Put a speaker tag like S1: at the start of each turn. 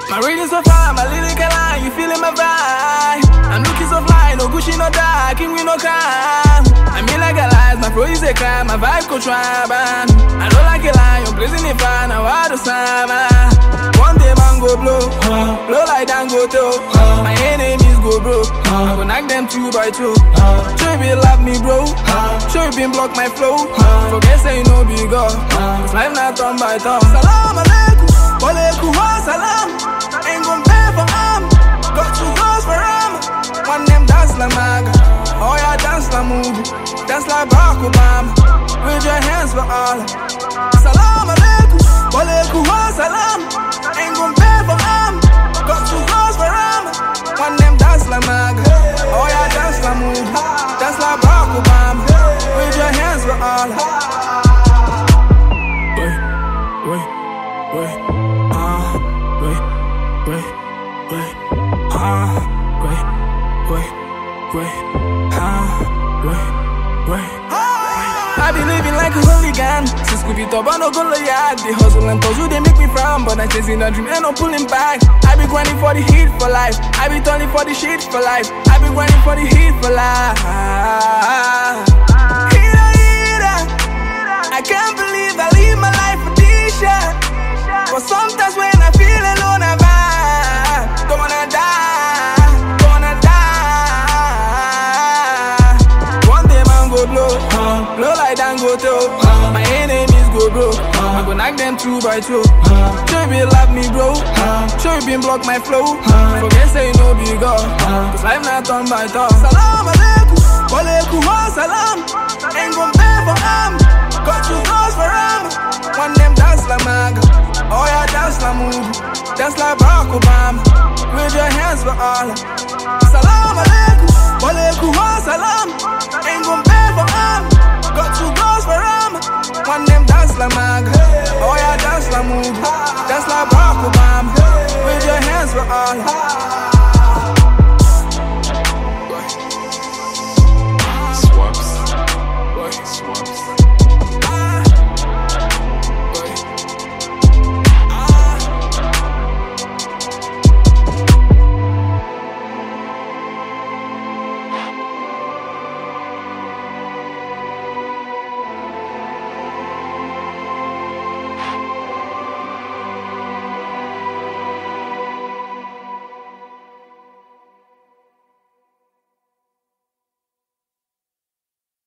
S1: My reading so far, my lyrical line, you feeling my vibe. I'm looking so fly, no Gucci, no dark, king we no crime. I mean like a lie, my flow is a crime, my vibe could try, man. I know like a lie, I'm blazing the fire, now I do summer. One day man go blow, blow like Dango toe. My enemies go broke, I go knock them two by two. Sure you be love me, bro. Sure you been block my flow. Forget say you know big up. It's life not turn by turn. Salam alaikum, walaikum salam. Ain't gon' pay for arm. Got two girls for arm. One them dance like maga. Oh yeah, dance like movie. Dance like Barack Obama. With your hands for Allah. Salam alaikum, walaikum salam. Ain't gon' pay for arm. Got two girls for arm. One them dance like maga. Oh yeah, dance like movie. Dance like Barack Obama. With your hands for Allah. Wait, wait, wait. Ah, wait, wait, wait. Ah, wait, wait, wait. Ah, wait, wait. I be living like a hooligan Since Scooby Top, I no go yard The hustle and puzzle, they make me frown But I'm chasing a dream, ain't no pulling back I be grinding for the heat for life I be turning for the shit for life I be grinding for the heat for life Heater, heater I can't believe I live my life for this shit But sometimes when I feel alone, I vibe Don't wanna die, don't wanna die One day man go blow, blow like Dango toe My enemies go broke, I go knock them two by two Sure you be love me bro, sure you been block my flow Forget say you know big up, cause life not turn by turn Salam alaikum, walaikum salam Ain't gon' pay for arm, got two girls for arm One them dance like maga, oh yeah dance like movie Dance like Barack Obama, with your hands for Allah Salam alaikum, walaikum salam Ain't gon' pay for arm, got two girls for arm One them dance like maga, oh yeah dance like movie Dance like Barack Obama, with your hands for Allah